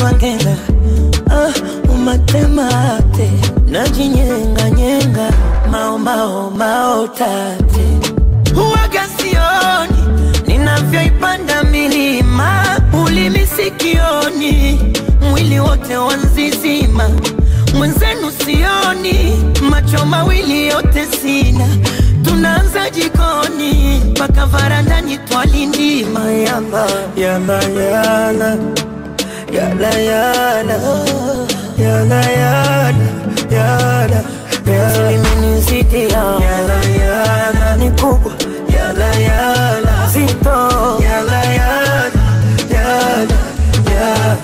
twangena ah, umatemate najinyenganyenga maomao maotate huwaga sioni ninavyoipanda milima ulimi sikioni mwili wote wanzizima mwenzenu sioni macho mawili yote sina tunaanza jikoni mpaka varandani twalindima yala yala yala yala yala yala yala yala yala yala yala ni kubwa yala yala zito yala yala yala yala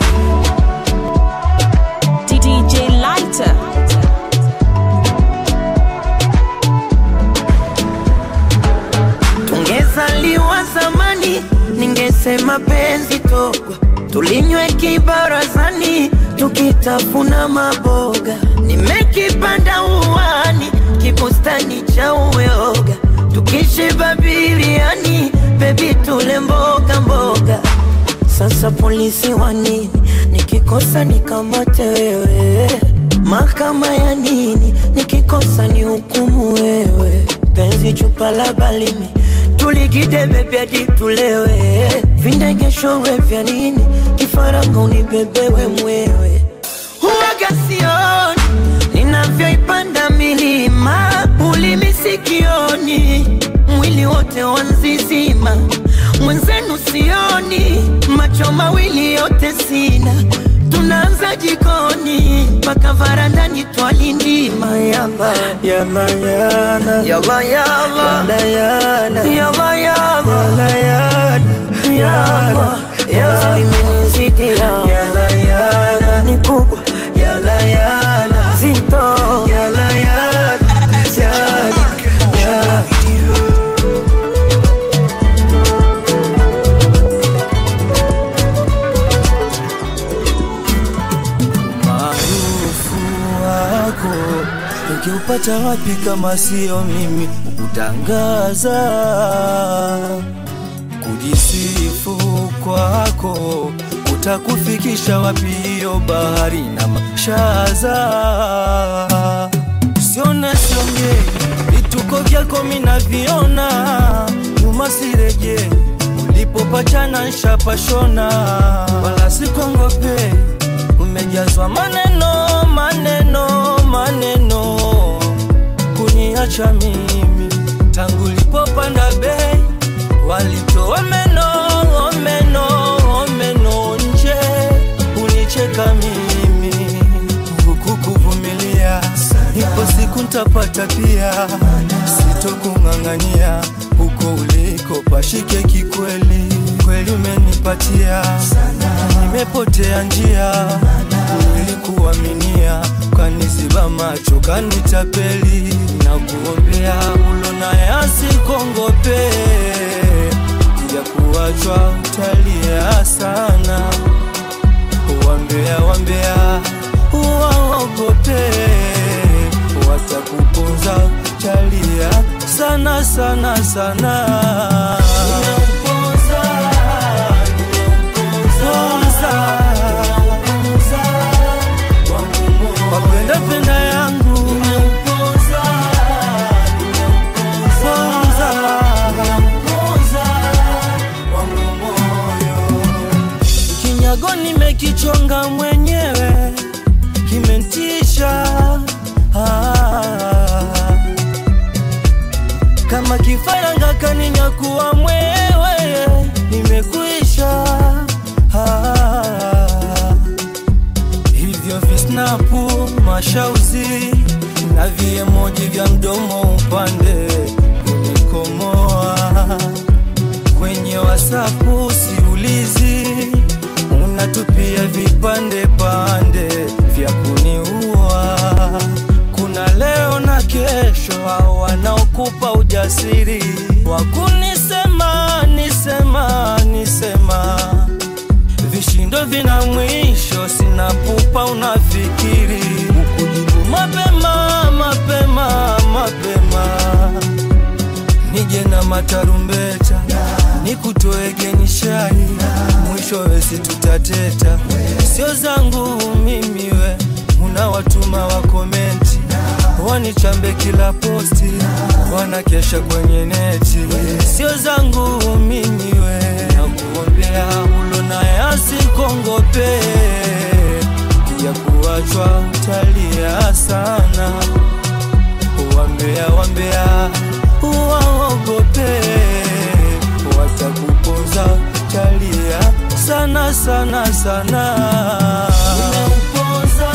DJ Lighter. tungezaliwa zamani ningesema penzi togwa tulinywe kibarazani tukitafuna maboga nimekipanda uwani kibustani cha uyoga tukishiba biliani bebi tule mboga mboga sasa polisi wa nini nikikosa nikamate wewe mahakama ya nini nikikosa ni hukumu wewe penzi chupa la balimi tuligidebe vyadi tulewe vindegeshowe vya nini kifaranga unibebewe mwewe huwaga sioni ninavyoipanda milima ulimi sikioni mwili wote wanzizima mwenzenu sioni macho mawili yote sina tunaanza jikoni mpaka varandani twalindima yala yala yala yala yala yala yala yala yala yala yala imenizidi yala yala ni kubwa yala yala zito yala yala yala yala maarufu wako ukiupata wapi kama sio mimi kutangaza kujisifu kwako utakufikisha wapi hiyo bahari na mashaza siona siongei vituko vyako minaviona nyuma sireje ulipopachana nshapashona wala sikongope umejazwa maneno maneno maneno kuniacha mimi tangu lipopanda bei walitoa meno meno meno nje unicheka mimi huku kuvumilia ipo siku ntapata pia sitokung'ang'ania huko uliko pashike kikweli kweli umenipatia nimepotea njia nilikuaminia kaniziba macho kanitapeli na kuombea ulona yasikongope ya kuachwa utalia sana wambea wambea waogope watakuponza chalia sana sana sana wapenda penda yangu kinyago nimekichonga mwenyewe kimentisha ah. kama kifaranga kaninyakuwa mwewe nimekuisha ah. hivyo visnapu mashauzi na viemoji vya mdomo upande kunikomoa kwenye wasapu siulizi unatupia vipande pande vya kuniua kuna leo na kesho hao wanaokupa ujasiri wa kunisema nisema nisema vishindo vina mwisho sina pupa unafikiri ukujibu mapema mapema mapema nije na matarumbeta nikutoege nishai mwisho wesi tutateta sio zangu mimi we unawatuma wa komenti wanichambe kila posti wanakesha kwenye neti sio zangu mimi we nakuombea ulo naye asikongope ya kuachwa utalia sana wambea wambea waogope watakuponza utalia sana sana sana Nimeuponza,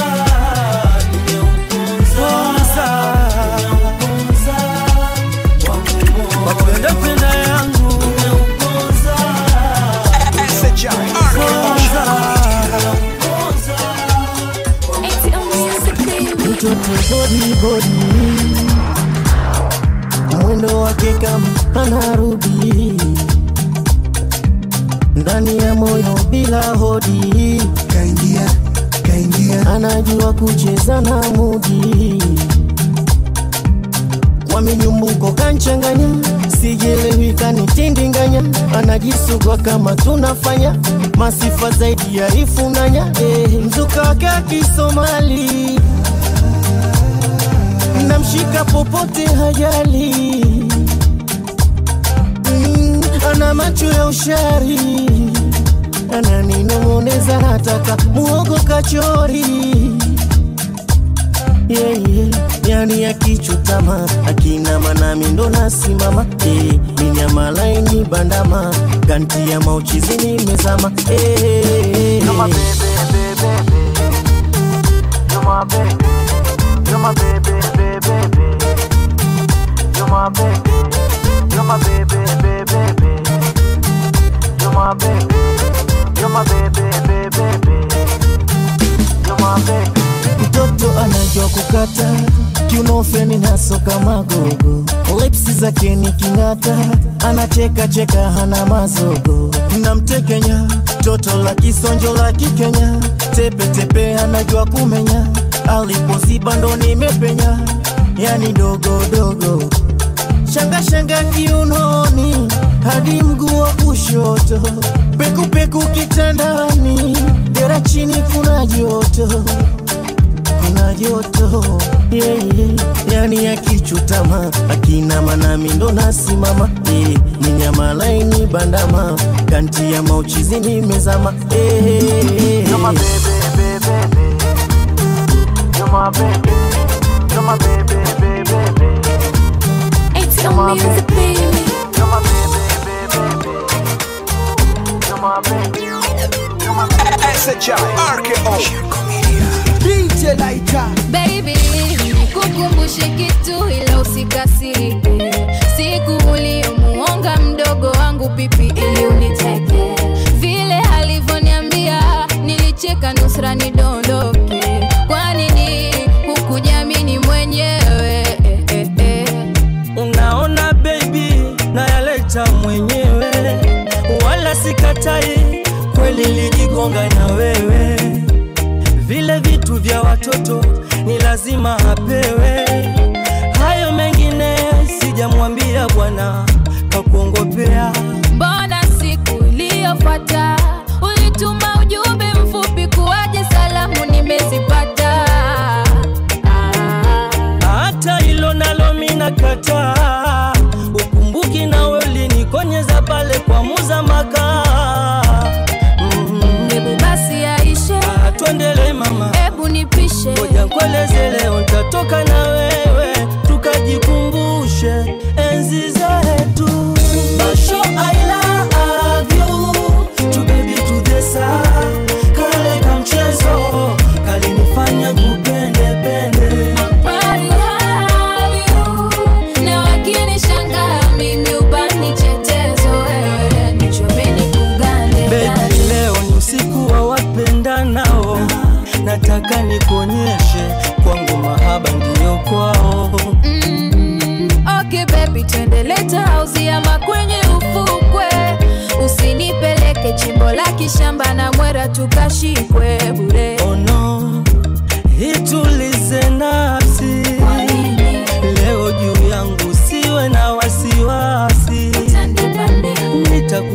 nimeuponza, nimeuponza, wapenda penda yangu nimeuponza, mtoto bodi bodi, mwendo wake kama anarudi ndani ya moyo bila hodi, kaingia kaingia anajua kucheza na mudi kwa minyumbuko kanchanganya, sijelewi kanitindinganya, anajisugua kama tunafanya masifa zaidi ya ifunanya eh, mzuka wake akisomali namshika popote hajali mm, ana macho ya ushari ananinong'oneza nataka muogo kachori yeah, yeah. yani akichutama akinama nami ndo nasimama eh, minyama laini bandama ganti ya mauchizi nimezama eh, You're my baby, baby, baby. You're my baby. You're my baby, baby, baby. You're my baby. You're my baby, baby, baby. You're my baby. You're my baby, baby, baby. You're my baby. mtoto anajua kukata kiunofeni nasoka magogo lipsi zake ni king'ata anacheka cheka hana mazogo namtekenya toto la kisonjo la kikenya tepetepe anajua kumenya alipoziba ndo nimepenya yani dogodogo shangashanga kiunoni hadi mguu wa kushoto pekupeku kitandani dera chini kuna joto kuna joto yeah, yeah. yani akichutama akinama nami ndo nasimama yeah. ni nyama laini bandama kanti ya mauchizi nimezama yeah. You're my baby, baby, baby. You're my baby. You're my baby, baby, baby. It's You're my music, baby. You're my baby, baby, baby. You're my baby. You're my DJ Laika Baby, nikukumbushe kitu ila usikasirike. Siku uliyomuonga mdogo wangu pipi ili uniteke, vile alivyoniambia nilicheka nusra nidondoke. Kwa nini hukujamini mwenyewe? Eh, eh, eh. unaona baby nayaleta mwenyewe wala sikatai kweli lijigonga na wewe vile vitu vya watoto ni lazima apewe hayo mengine sijamwambia bwana kakuongopea Mbona siku iliyofuata ulituma ujumbe mfupi kuwaje salamu nimezipata? Ah. hata hilo nalo mina kataa ukumbuki nawe ulinikonyeza pale kwa muzamaka mm-hmm. Hebu basi yaishe, Ah, tuendele mama hebu nipishe. ngoja nkueleze leo ntatoka na wewe tukajikumbushe enzi zetu Basho, I love you. Tu baby to the sun. Kale kamchezo kalinifanya kupende pende Bali have you. Na wakinishangaa mimi ubani chetezo, wewe nichome nikugande Baby, ndani. leo ni usiku wa wapendanao, nataka nikuonyeshe kwangu mahaba ndiyo kwao. Mm, okay baby, twende leta house ama kwenye ufukwe, usinipeleke chimbo la kishamba na mwera tukashikwe bure. Oh no, itulize nafsi Kwa nini leo juu yangu, siwe na wasiwasi, utanipande? nitaku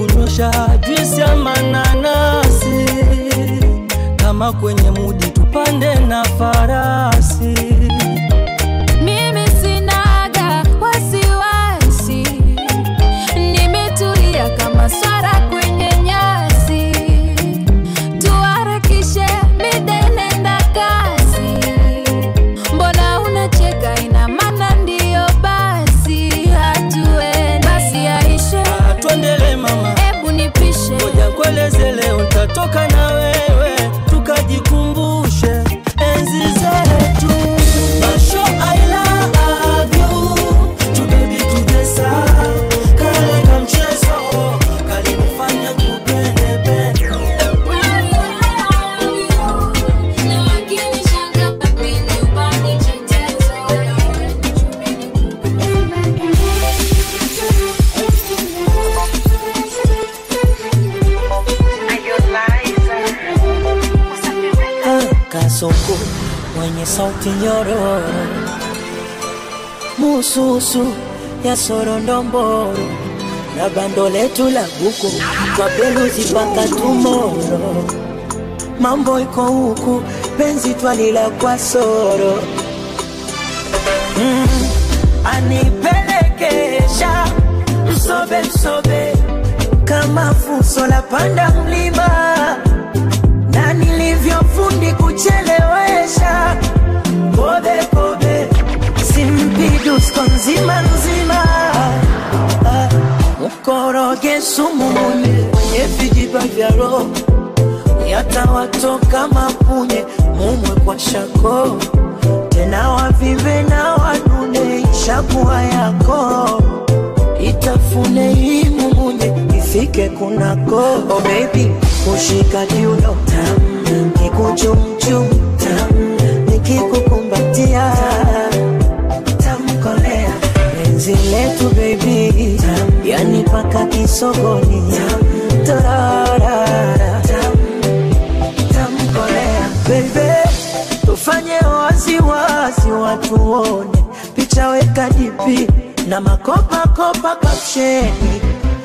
mwenye sauti nyororo, mususu ya sorondomboro na bando letu la buku kwa beluzi mpaka tumoro. Mambo iko huku, penzi twalila kwa soro mm, anipelekesha msobe msobe kama fuso la panda mlima na nilivyofundi kuchelewesha kobe kobe simpidusko nzima nzima Ah, mkoroge sumu mwenye mwenye vijiba vya roho yatawatoka mapunye mumwe kwa shako tena wavive na wanune ishakuwa yako itafune hii mumunye ifike kunako oh baby kushika kiuno tam kikuchumchum tam nikikukumbatia tamkolea penzi letu baby tam yani paka kisogoni tam tararara tam tamkolea bebe tufanye waziwazi watu wone picha weka dipi na makopakopa kapsheni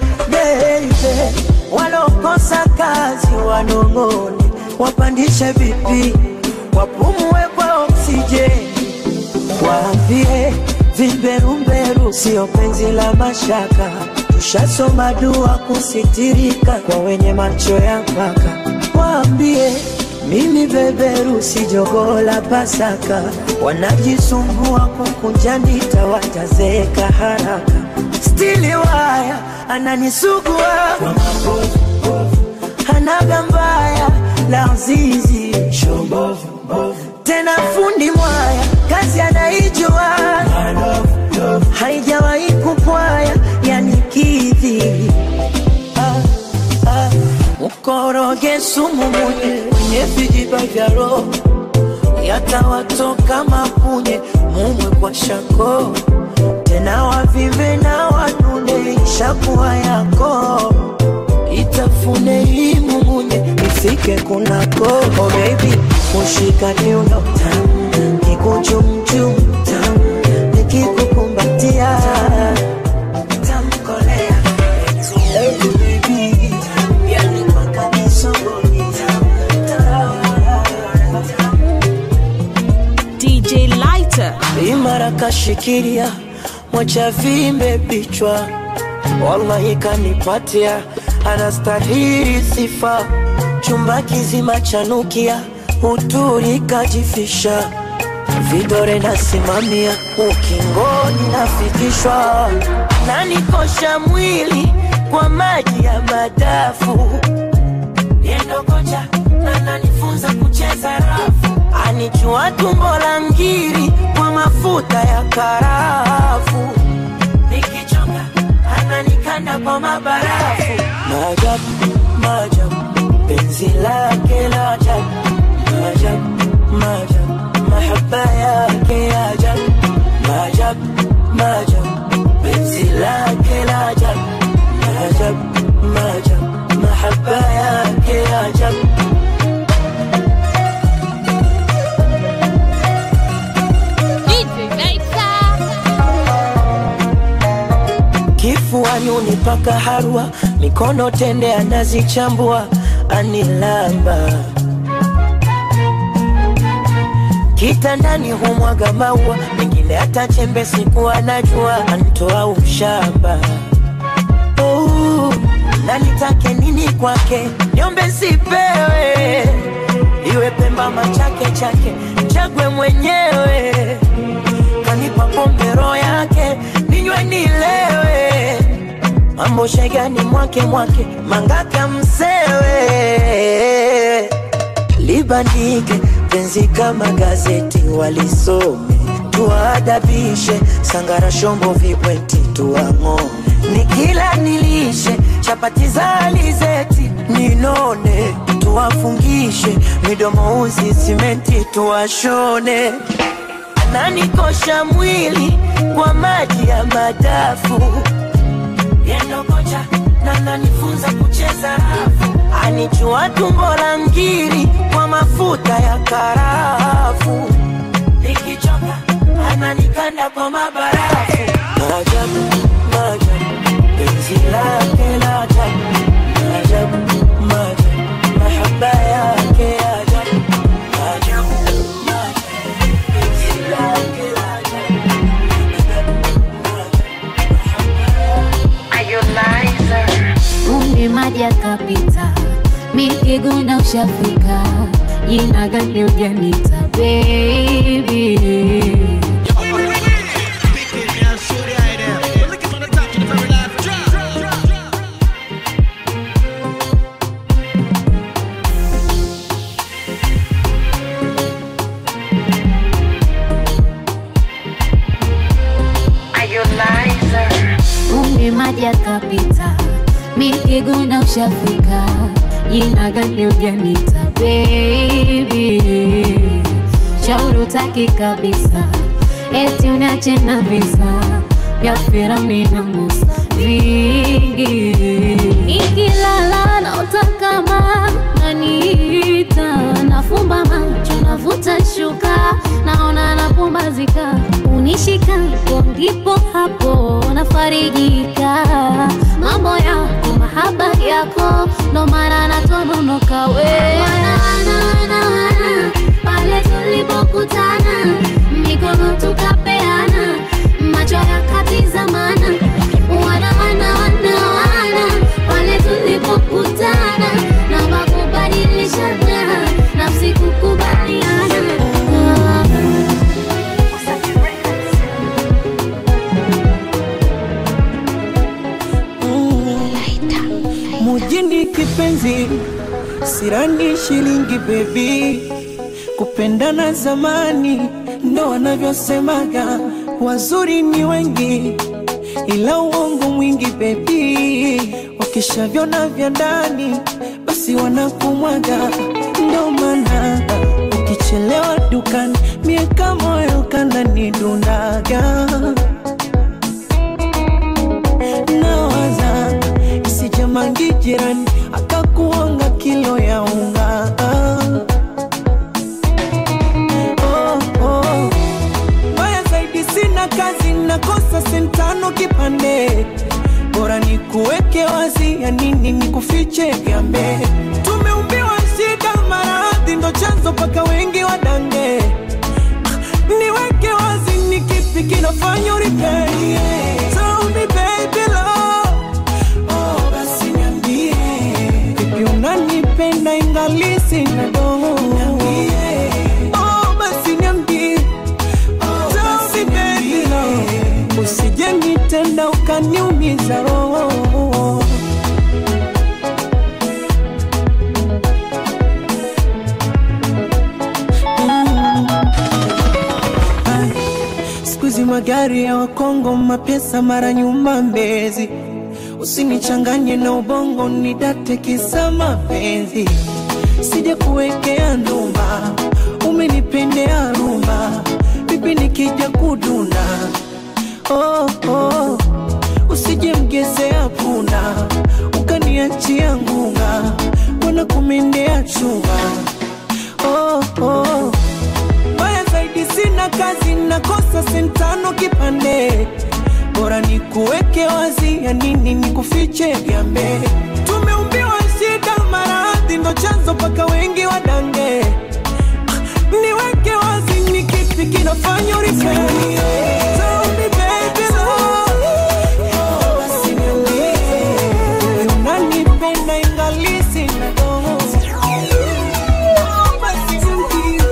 bebe walokosa kazi wanong'one wapandishe vipi wapumue kwa oksijeni waambie vimberumberu sio penzi la mashaka tushasoma dua kusitirika kwa wenye macho ya mpaka waambie mimi beberu si jogoo la pasaka wanajisumbua kukunja ndita watazeeka haraka stili waya ananisugua kwa mabovu hanaga mbaya la zizi tena fundi mwaya kazi anaijua haijawahi kupwaya yani kidhi ah, ah. mkoroge sumu munye mwenye vijiba vya roho yatawatoka mapunye mumwe kwa shako tena wavive na wanune ishakuwa yako itafune hii mumunye ifike kunako oh baby kushika kiuno tam kikuchumchum tam nikikukumbatia tamkolea Hey, baby, yani mpaka kisogoni DJ Lighter. imara kashikilia mwacha vimbe bichwa wallahi kanipatia anastahili sifa chumba kizima chanukia uturi kajifisha vidore nasimamia ukingoni nafikishwa nanikosha mwili kwa maji ya madafu yendo kocha na nanifunza kucheza rafu anichua tumbo la ngiri kwa mafuta ya karafu nikichoka ananikanda kwa mabarafu maajabu maajabu penzi lake la ajabu maajabu maajabu mahaba yake ya ajabu maajabu maajabu penzi lake la ajabu maajabu maajabu mahaba yake ya ajabu kifuani unipaka harua mikono tende anazichambua anilamba kitandani humwaga maua mengine hata chembe siku anajua antoa ushamba oh, na nitake nini kwake niombe sipewe iwe pemba machake chake chagwe mwenyewe kanipa pombe roho yake ninywe nilewe mambo shegani mwake mwake mangaka msewe libandike penzi kama gazeti walisome tuwaadabishe sangara shombo vibweti tuang'o nikila nilishe chapati za alizeti ninone tuwafungishe midomo uzi simenti tuwashone ananikosha mwili kwa maji ya madafu yendo kocha na nanifunza kucheza rafu anichua tumbo la ngiri kwa mafuta ya karafu, nikichoka ananikanda kwa mabarafu. Maajabu, maajabu, penzi lake la ajabu, maajabu, maajabu, mahaba yake ya ajabu, maajabu, maajabu, penzi lake la ajabu. Umri maji yakapita, mikiguna ushafika, jina gani ujanita baby? Umri maji yakapita, mikiguna ushafika, jina gani ujanita baby? Shauri utaki kabisa, eti uniache na visa vya Firauni na Musa vingi. Nikilala naota kama naniita, nafumba macho navuta shuka, naona napumbazika, unishika hapo ndipo hapo nafarijika. Mambo yako mahaba yako, ndo maana natononoka we wana, wana, wana, wana, pale tulipokutana mikono tukapeana macho yakatizamana wana wana wana wana pale tulipokutana na makubadilishana nafsi kukubaliana mujini kipenzi, sirani shilingi bebi, kupendana zamani ndo wanavyosemaga, wazuri ni wengi ila uongo mwingi bebi, wakishavyona vya ndani basi wanakumwaga, ndo maana ukichelewa dukani miaka moyo kananidundaga nawaza isijamangi jirani akakuonga kilo ya unga oh, oh. Mbaya zaidi sina kazi nakosa sentano kipande bora ni kuweke wazi ya nini ni kufiche vyambe tumeumbiwa shida maradhi ndo chanzo paka wengi wadange niweke wazi ni kipi kinafanya uripei Tell me baby love Oh, basi niambie vipi unanipenda ingali sina doho niambie Oh, basi niambie Tell me baby love usije nitenda ukaniumiza roho siku hizi magari ya Wakongo, mapesa mara nyuma Mbezi. Usinichanganye na ubongo, nidate kisa mapenzi. Sija kuwekea ndumba, umenipendea rumba, vipi nikija kuduna? Oh, oh. Usije mgezea punda, ukaniachia ngunga, wana kumendea chunga. Oh, oh. Mbaya zaidi sina kazi, nakosa sentano kipande, bora ni kuweke wazi, ya nini ni kufiche vyambe. Tumeumbiwa shida, maradhi ndo chanzo paka wengi wadange. Ah, Niweke wazi, ni kipi kinafanya uripei? Tell me baby love. Oh, basi niambie, unanipenda ingali sina doho. Oh, basi niambie.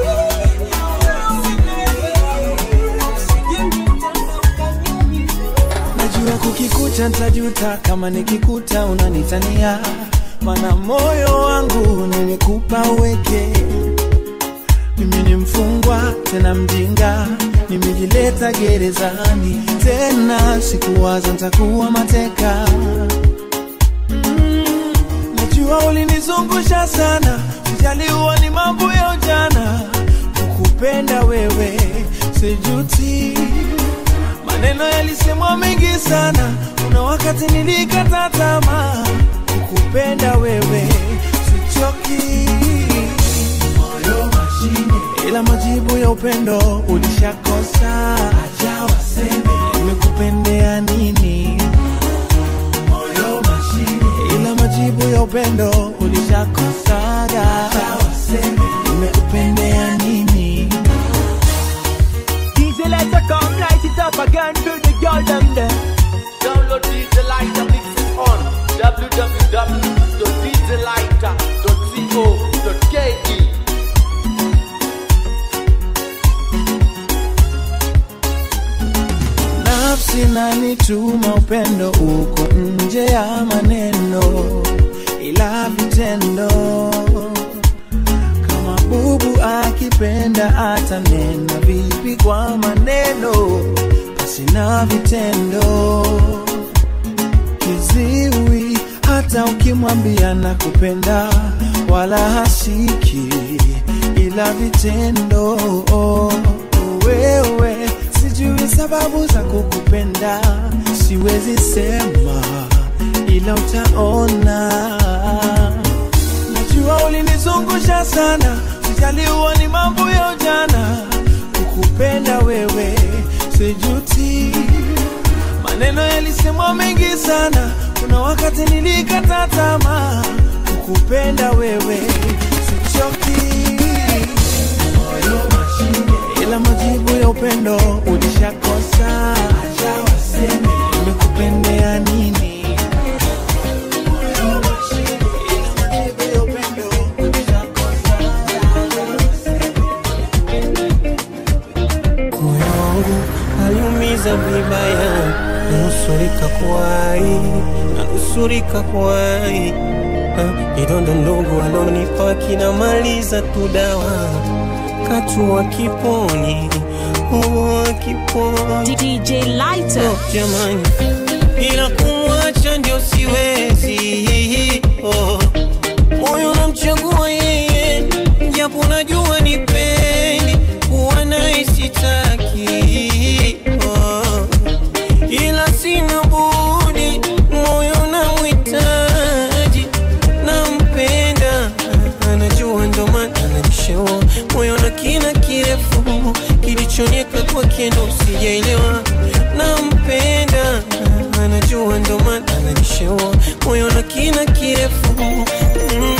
najua kukikuta ntajuta kama nikikuta unanitania mana moyo wangu nimekupa uweke mimi ni mfungwa tena mjinga nimejileta gerezani tena sikuwaza ntakuwa mateka mm, najua ulinizungusha sana ujaliwa ni mambo ya ujana kukupenda wewe sijuti maneno yalisemwa mengi sana kuna wakati nilikata tamaa kukupenda wewe sichoki moyo mashine ila majibu ya upendo ulishakosa acha waseme nimekupendea nini moyo mashine ila majibu ya upendo ulishakosaga acha waseme nimekupendea nini DJ Lighter come light it up again to the girl them there. Download DJ Lighter mix it on www.djlighter.co.ke nafsi nanituma upendo uko nje ya maneno ila vitendo kama bubu akipenda atanena vipi kwa maneno pasina vitendo kiziwi hata ukimwambia na kupenda wala hasiki ila vitendo wewe sijui sababu za kukupenda siwezi sema ila utaona najua ulinizungusha sana sijaliwa ni mambo ya ujana kukupenda wewe sijuti maneno yalisemwa mengi sana kuna wakati nilikata tamaa kukupenda wewe sichoki moyo mashine ila majibu ya upendo ulishakosa acha waseme nimekupendea nini moyo mashine ila majibu ya upendo ulishakosa moyo wangu aliumiza vibaya, nusurika kuwai, nanusurika kuwai. Ah, Kidondo ndogo alonipa kinamaliza tu dawa, katua kiponi, oh, kiponi DJ Lighter. jamani, ila kumwacha ndio siwezi. Oh, moyo namchagua yeye, japo najua ni pendi kuwa naye sitaki. Oh, ila sina budi, moyo namhitaji, nampenda, anajua ndo maana ananishaua moyo na kina kirefu kilichonieka kwa kendo sijaelewa nampenda anajua ndo maana ananishaua moyo na kina kirefu Mm.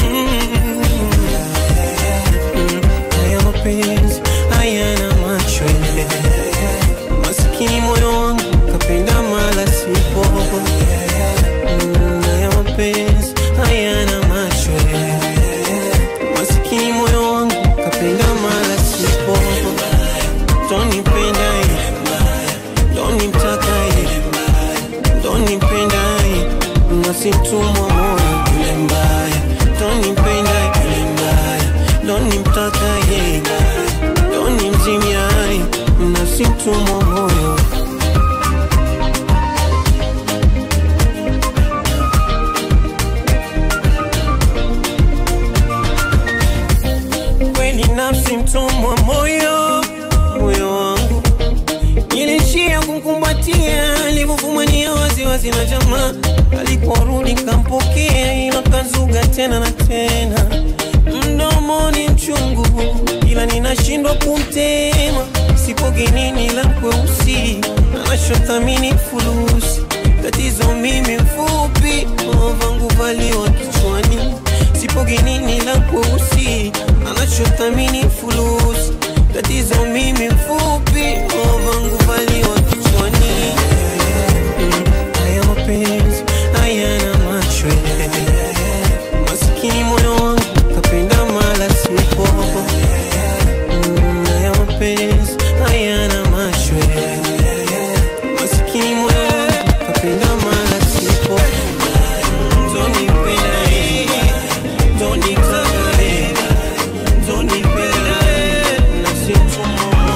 Mm. haya mapenzi hayana macho masikini moyo wangu kapenda mala sipo Mm, haya mapenzi hayana macho masikini moyo wangu kapenda mala sipo tonipenda tonimtaka tonipenda nasimtumwa moyo yule mbaya tonipenda yule mbaya tonimtaka tonimzimia nasimtumwa moyo kweli nafsi mtumwa moyo moyo wangu nilishia kumkumbatia alivyofumania waziwazi na jamaa aliporudi kampokea ila kazuga tena na tena mdomoni mchungu ila ninashindwa kumtema sipogenini la kweusi anachothamini fulusi tatizo mimi mfupi vangu valiwa kichwani sipogenini la kweusi anachothamini fulusi tatizo mimi mfupi vangu valiwa kichwani Mm, haya mapenzi hayana macho masikini moyo wangu kapenda mala sipo Mm, haya mapenzi hayana macho masikini moyo wangu kapenda mala sipo tonipenda tonitaka tonipenda nasitumwa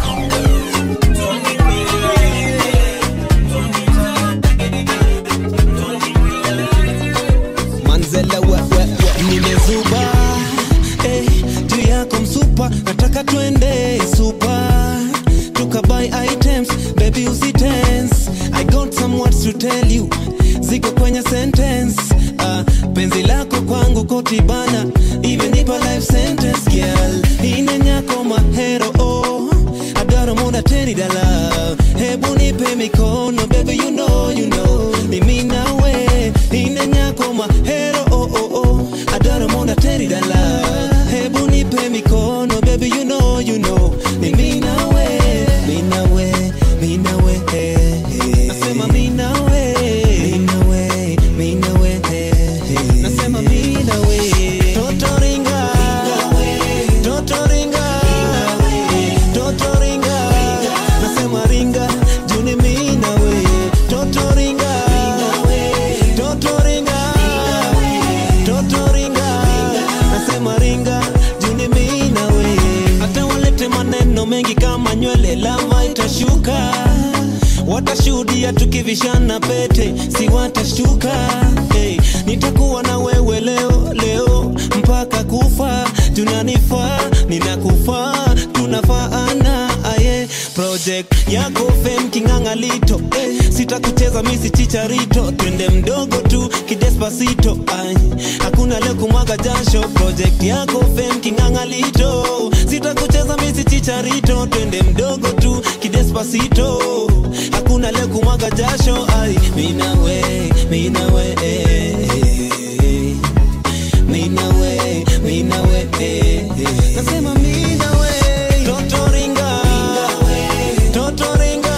manzela we, we, we. nimezuba eh, juu yako msupa nataka twende supa tukabuy items baby usitense i got some words to tell you ziko kwenye sentence uh, penzi lako kwangu kwangu koti bana imenipa life sentence girl ine nyako mahero oh adaro muda teni dala hebu nipe mikono baby you know you know mimi nawe ine nyako mahero oh oh oh adaro muda teni dala hebu nipe mikono baby you know you know mimi nawe mimi nawe mimi nawe eh, eh. nasema mimi nawe mimi nawe mimi nawe eh, eh. nasema mimi nawe toto ringa toto ringa toto ringa nasema ringa juni mimi nawe toto ringa toto ringa toto ringa nasema ringa juni mimi nawe hata walete maneno mengi kama nywele lava itashuka watashuhudia tukivishana pete si watashtuka hey, nitakuwa na wewe leo leo mpaka kufa tunanifaa ninakufaa tunafaana aye project yako fem kingangalito eh, sitakucheza misi chicharito twende mdogo tu kidespasito ay, hakuna leo kumwaga jasho project yako fem kingangalito sitakucheza misi chicharito twende mdogo tu kidespasito hakuna leo kumwaga jasho ay, minawe minawe eh, eh, minawe minawe eh, eh. nasema minawe toto ringa toto ringa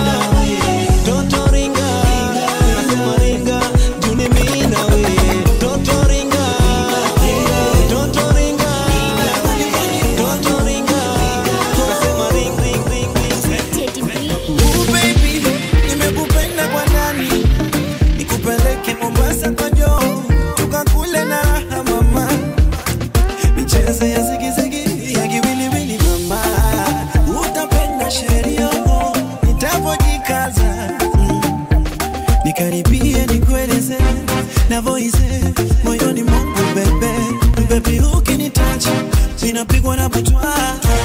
toto ringa nasema ringa juni minawe toto ringa toto ringa toto ringa nasema ring ring ring Ooh, baby, nimekupenda kwa ndani nikupeleke Mombasa kwa joo tukakule na raha mama michezo ya zigizigi ya kiwiliwili mama utapenda sheria nitapojikaza mm. nikaribie nikueleze navoize moyoni mwangu bebe bebi ukinitacha ninapigwa na butwa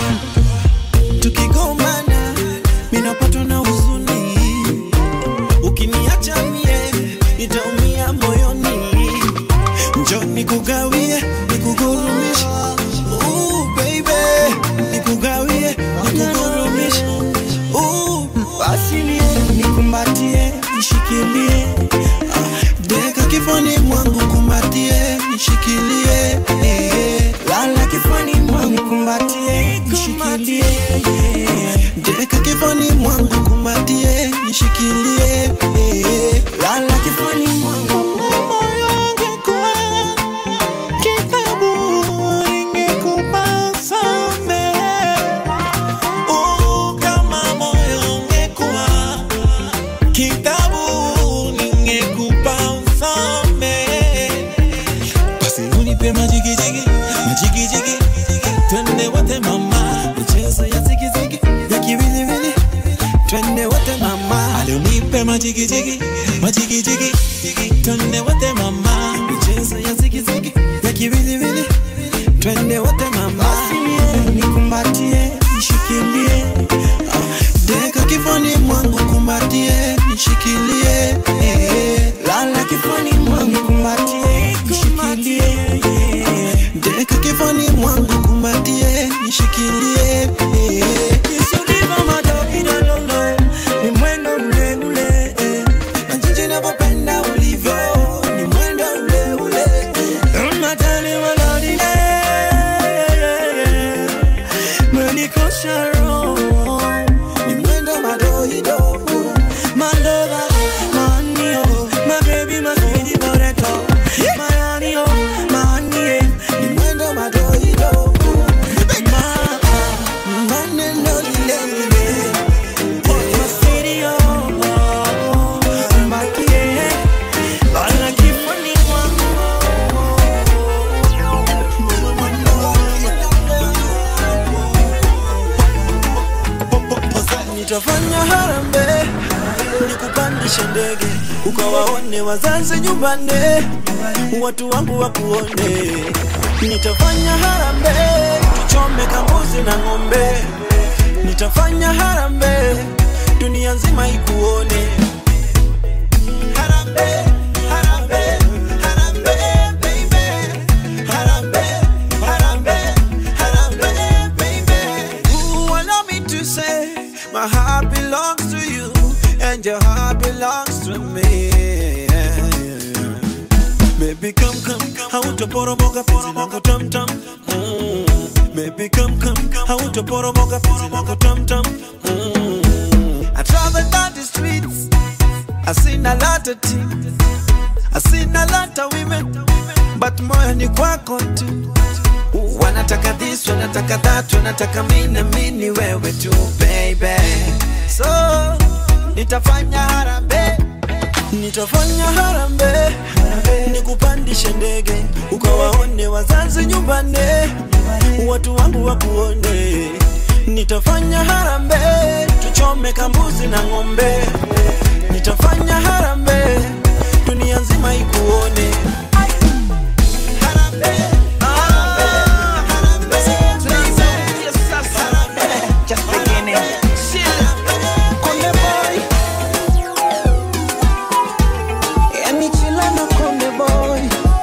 tukigombana minapatwa na huzuni ukiniacha mie nitaumia moyoni njo nikugawie nikugurumishe Ooh, baby nikugawie nikugurumishe Ooh, basi nie nikumbatie nishikilie Ah, deka kifani mwangu kumbatie nishikilie eh, lala kifani mwangu kumbatie nishikilie eh, deka kifani mwangu kumbatie nishikilie eh, lala kifani mwangu moyo ungekuwa kitabu ingekupa samehe Oh, kama moyo ungekuwa kitabu ningekupa usamehe. Basi unipe majigijigi, majigijigi, twende wote mama, michezo ya zigizigi, ya kiwiliwili, twende wote mama. Ali unipe majigijigi, majigijigi, twende wote mama, michezo ya zigizigi, ya kiwiliwili, twende wote mama. Basi nie, nikumbatie, nishikilie, ah, deka kifani mwangu kumbatie, nishikilie, eh, lala kifani mwangu kumbatie, nishikilie, eh, deka kifani mwangu kumbatie, nishikilie, eh. Nisuliva madokidololo, ni mwendo ule ule, eh, na jinsi ninavyopenda ulivyo, ni mwendo ule ule, eh, matani malodile, menikosha roho, ni mwendo madoido, malova, manio, my baby, my sweetie potato, my honey, oh, my honey, ni mwendo madoido, ma- maneno lile lile, my sweetie, oh, oh, mbakie, lala kifuni nitafanya harambee nikupandishe ndege ukawaone wazazi nyumbani watu wangu wakuone nitafanya harambee tuchome kambuzi na ng'ombe nitafanya harambee dunia nzima ikuone Harambee, harambee, harambee, baby. hautoporomoka penzi langu tamtam mm. Baby come come hautoporomoka penzi langu tamtam mm. I travel down the streets I seen a lot of things I seen a lot of women but moyo ni kwako tu wanataka this wanataka that wanataka mimi mini wewe tu baby so nitafanya harambe nitafanya harambe nikupandishe ndege ukawaone wazazi nyumbani watu wangu wakuone nitafanya harambe tuchome kambuzi na ng'ombe nitafanya harambe dunia nzima ikuone Just beginning. Konde boy. Yani chila na konde boy.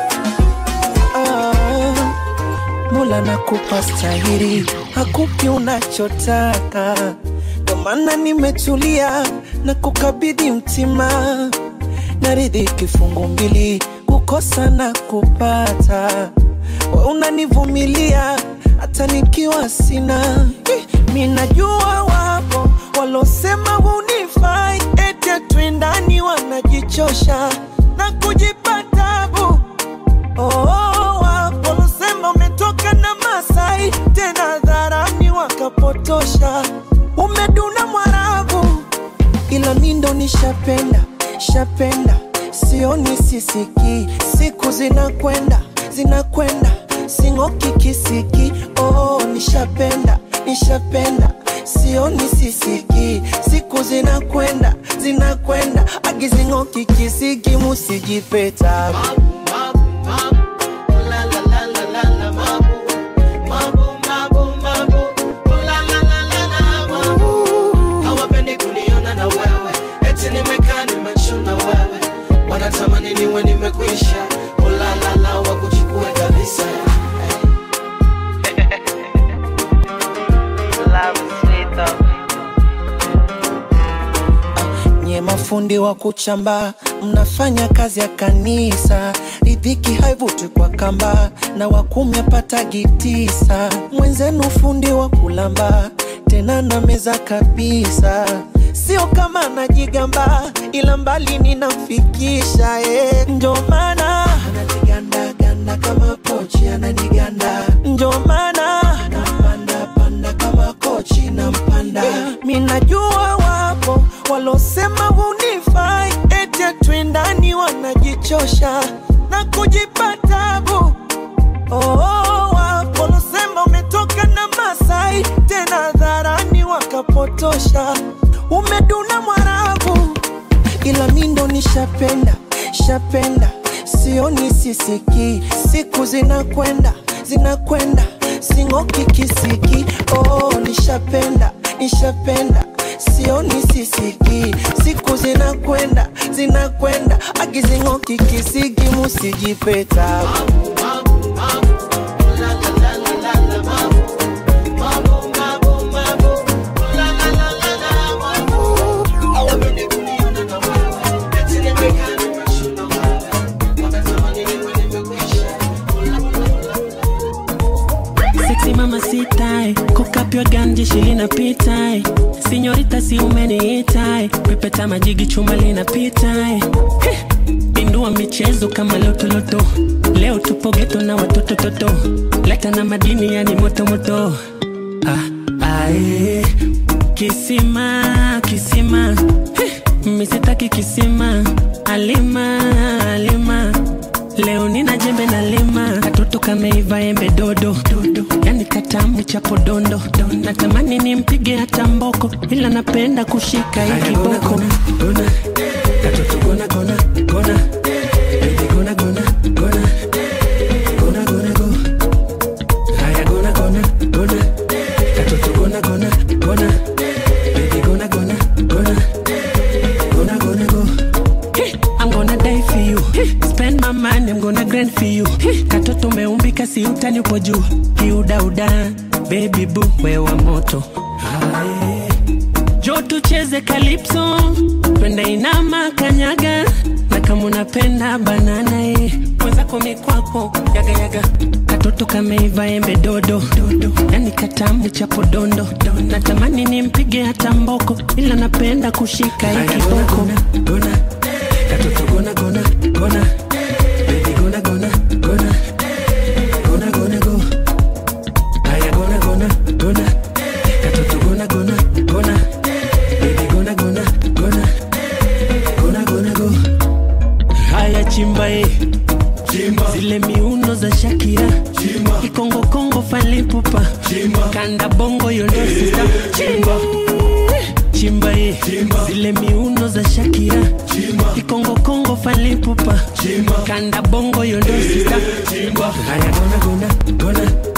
Ah, Mola nakupa stahiri, hakupi unachotaka, ndo maana nimetulia na kukabidhi mtima, naridhi kifungu mbili, kukosa na kupata, we unanivumilia hata nikiwa sina. Eh, Mi najua wapo walosema hunifai, eti twindani wanajichosha na kujipa tabu Oh, wapo walosema umetoka na Masai, tena dharani wakapotosha, umeduna Mwarabu, ila mi ndo nishapenda shapenda, sioni sisiki, siku zinakwenda zinakwenda, sing'oki kisiki. Oh, nishapenda nishapenda, sioni sisiki, siku zinakwenda zinakwenda, agizing'oki kisiki, musijipeta hawapendi kuniona na wewe eti nimekaa nimechuna wewe wanatamani niwe nimekwisha ulalala wakuchukue kabisa nye mafundi wa kuchamba mnafanya kazi ya kanisa ridhiki haivuti kwa kamba na wakumi apatagi tisa mwenzenu fundi wa kulamba tena na meza kabisa sio kama najigamba ila mbali ninamfikisha eh. ndio maana ananigandaganda kama pochi ananiganda ndio maana nampanda panda kama kochi nampanda mi najua wapo walosema hunifai eti twindani wanajichosha na kujipa tabu Oh, wapo walosema umetoka na Masai, tena dharani wakapotosha, umeduna Mwarabu, ila mi ndo nishapenda shapenda, sioni sisiki, siku zinakwenda zinakwenda, sing'oki kisiki. Oh, nishapenda nishapenda sioni sisiki, siku zinakwenda zinakwenda, agizing'oki kisiki, musijipeta Sexy mama sitai kokapywa ganje shilinapita sinyorita si umeniitai pepeta majigi chuma linapita pindua michezo kama lotoloto leo tupo geto na watoto toto leta na madini yani motomoto ah, ae. kisima kisima Heh, misitaki kisima alima alima leo nina jembe na lima katoto kameiva embe dodo dodo yani katamu cha podondo natamani nimpige hata mboko ila napenda kushika hii kiboko katoto gona gona gona baby gona gona gona gona gona go haya gona gona gona katoto gona gona gona baby gona gona gona gonna gonna go. Hey, I'm gonna die for you. Hey, spend my money, I'm gonna grind for you. Hey, katoto umeumbika si utani upo juu. Kiudauda, baby boo, wewa moto. Jo tucheze calypso, twende inama kanyaga, na kama unapenda banana eh. mwenzako mikwako yagayaga katoto kameiva embe dodo dodo yani katamu cha podondo natamani nimpige hata mboko ila napenda kushika hii kiboko gona katoto gona gona gona baby gona gona gona gona gona go haya gona gona gona katoto gona gona gona baby gona gona gona gona gona go haya chimba e chimba zile miuno za Shakira chimba kikongo kongo falipupa chimba kanda bongo yondo sista chimba chimba e chimba zile miuno za Shakira chimba kikongo kongo falipupa chimba kanda bongo yondo sista chimba haya gona gona gona